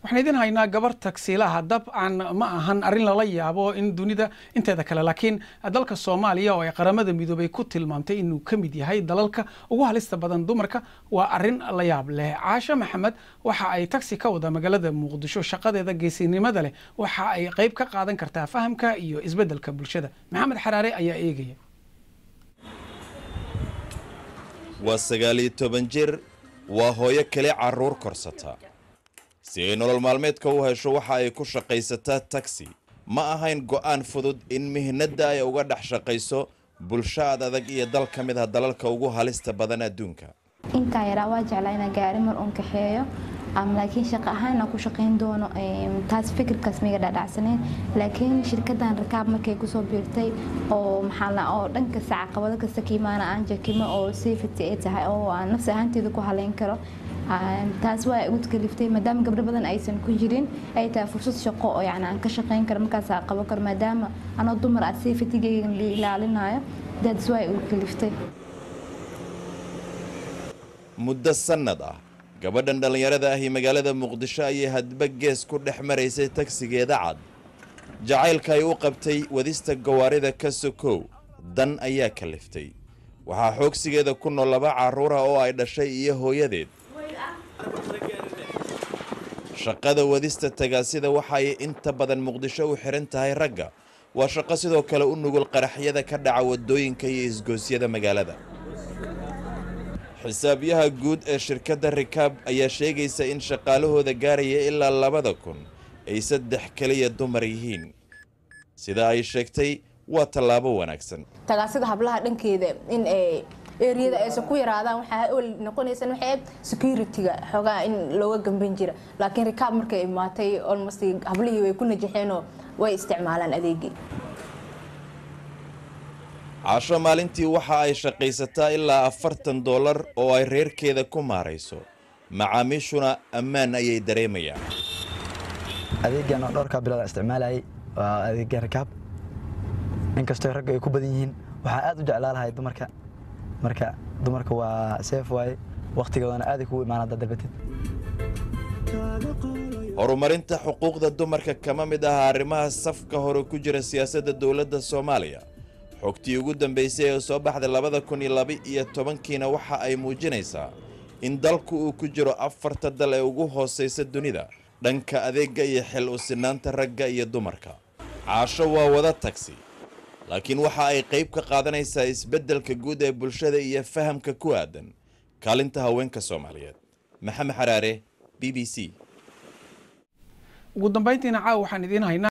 waxaan idin haynaa gabar tagsiilaha dabcan ma ahan arrin lala yaabo in dunida inteeda kale laakiin dalka soomaaliya oo ay qaramada midoobay ku tilmaamtay inuu ka mid yahay dalalka ugu halista badan dumarka waa arrin la yaab leh caasho maxamed waxa ay tagsi ka wada magaalada muqdisho shaqadeeda geesinimada leh waxa ay qayb ka qaadan kartaa fahamka iyo isbeddelka bulshada maxamed xaraare ayaa eegaya waa sagaal iyo toban jir waa hooyo kale carruur korsata si ay nolol maalmeedka u hesho waxa ay ku shaqaysataa tagsi ma ahayn go'aan fudud in mihnadda ay uga dhex shaqayso bulsho aad adag iyo dal ka mid ah dalalka ugu halista badan adduunka intaa yaraa waa jeclaa inaa gaari mar uun kaxeeyo laakiin shaqo ahaan inaan ku shaqayn doono taas fikirkaas miga dhadhacsaneen laakiin shirkadan rakaab markay kusoo biirtay oo maxaa oo dhan kasta caqabado kasta ka imaana aan jakimo oo safety ay tahay oo aan nafsi ahaanteeda ku haleyn karo taas waa igu kaliftay maadaama gabdho badan aysan ku jirin ay tahay fursad shaqo oo yani aan ka shaqayn karo markaas aan qaban karo maadaama anoo dumar ah safetygeyga la ilaalinayo daas waa igu kaliftay muddo sannad ah gabadhan dhallinyarada ahi magaalada muqdisho ayay hadba gees ku dhex maraysay tagsigeeda cad jacaylka ay u qabtay wadista gawaarida ka sokow dan ayaa kaliftay waxaa xoogsigeeda ku nool laba carruura oo ay dhashay iyo hooyadeed shaqada wadista tagaasida waxa ay inta badan muqdisho u xihan tahay ragga waa shaqo sidoo kale u nugul qaraxyada ka dhaca waddooyinka iyo isgoosyada magaalada xisaabyaha guud ee shirkadda rikaab ayaa sheegaysa in shaqaalahooda gaaraya ilaa labada kun ay saddex keliya dumar yihiin sida ay sheegtay waa tallaabo wanaagsan tagaasida hablaha dhankeeda in eriyada aysan ku yaraadaan waxaa ol noqonaysa waxay security-ga xoogaa in looga gamban jira laakiin rikaab markay imaatay almost hablihii way ku najaxeenoo way isticmaalaan adeegii casho maalintii waxa ay shaqaysataa ilaa afartan dollar oo ay reerkeeda ku maarayso macaamiishuna ammaan ayay dareemayaan adeegan oo dhowrkaa bilood isticmaalayay waa adeega rakaab inkastoo ragga ay ku badan yihiin waxaa aad u jeclaa lahay dumarka marka dumarka waa seef waaye wakhtigoodana aaday kugu imaan haddaad dalbatid horumarinta xuquuqda dumarka kama mid aha arrimaha safka hore ku jira siyaasadda dowladda soomaaliya xogtii ugu dambaysay ee soo baxday labada kun iyo laba iyo tobankiina waxa ay muujinaysaa in dalku uu ku jiro afarta dal ee ugu hoosaysa dunida dhanka adeegga iyo xil u sinaanta ragga iyo dumarka caasho waa wada tagsi laakiin waxa ay qayb ka qaadanaysaa isbeddelka guud ee bulshada iyo fahamka ku aadan kaalinta haweenka soomaaliyeed maxamed xaraare b b c ugu dambayntiina caawa waxaan idiin haynaa